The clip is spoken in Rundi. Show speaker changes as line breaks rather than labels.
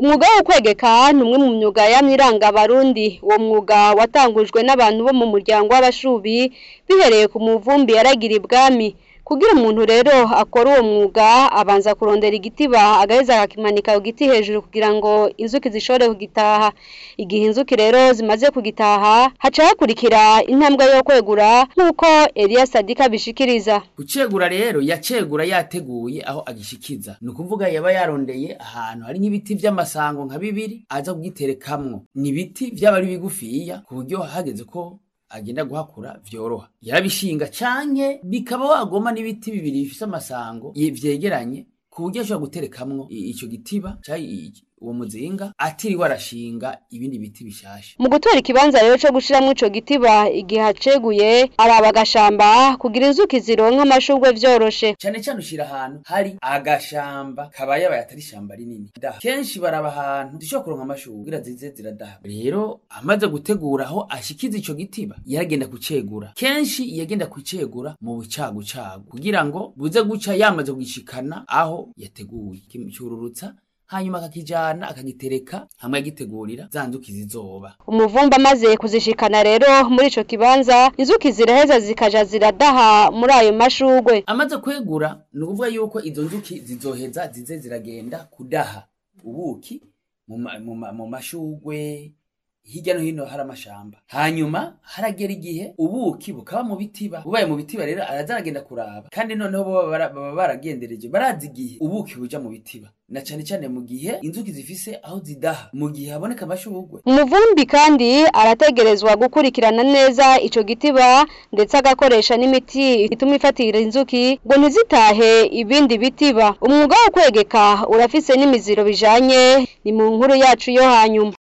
umwuga wo kwegeka ni umwe mu myuga yamyiranga abarundi uwo mwuga watangujwe n'abantu bo mu muryango w'abashubi bihereye ku muvumbi yaragira ibwami kugira umuntu rero akora uwo mwuga abanza kurondera igitiba agaheza akakimanika ku giti hejuru kugira ngo inzuki zishobore kugitaha igihe inzuki rero zimaze kugitaha haca hakurikira intambwe yo kwegura nk'uko Eliya Sadika bishikiriza
kucegura rero yacegura yateguye aho agishikiza ni ukuvuga yaba yarondeye ahantu hari nk'ibiti vy'amasango nka bibiri aza kugiterekamwo ni ibiti vyaba ari bigufiya ku buryo hageze ko agenda guhakura vyoroha yarabishinga canke bikaba wagoma n'ibiti bibiri bifise amasango ye- vyegeranye ku buryo ashobora guterekamwo i- ico gitiba canke uwo muzinga atiriwe arashinga ibindi biti bishasha
mu gutora ikibanza rero co gushiramwo ico gitiba igihe aceguye araba agashamba kugira inzuki zironka amashurwe vyoroshe
cane cane ushira ahantu hari agashamba kabaye abaye atari ishamba rinini daha kenshi baraba ahantu zishobora kuronka amashurwe kugira zize ziradaha rero amaze gutegura aho ashikiza ico gitiba yaragenda kucegura kenshi yagenda kucegura mu bucagucagu kugira ngo buze guca yamaze kugishikana aho yateguye kimcururutsa hanyuma akakijana akagitereka hamwe agitegurira za nzuki zizoba
umuvumba amaze kuzishikana rero muri ico kibanza inzuki ziraheza zikaja ziradaha muri ayo mashurwe
amaze kwegura ni ukuvuga yuko izo nzuki zizoheza zize ziragenda kudaha ubuki mu ma- mu ma- mu mashugwe hirya no hino hari amashamba hanyuma haragera igihe ubuki bukaba mu bitiba bubaye mu bitiba rero araza aragenda kuraba kandi noneho bo baba bara- baba baragendereje barazi igihe ubuki buja mu bitiba na cane cane mu gihe inzuki zifise aho zidaha mu gihe haboneka amashugwe
umuvumbi kandi arategerezwa gukurikirana neza ico gitiba ndetse agakoresha n'imiti ituma ifatira inzuki ngo ntizitahe ibindi bitiba umwuga wo kwegeka urafise n'imiziro bijanye ni mu nkuru yacu yo hanyuma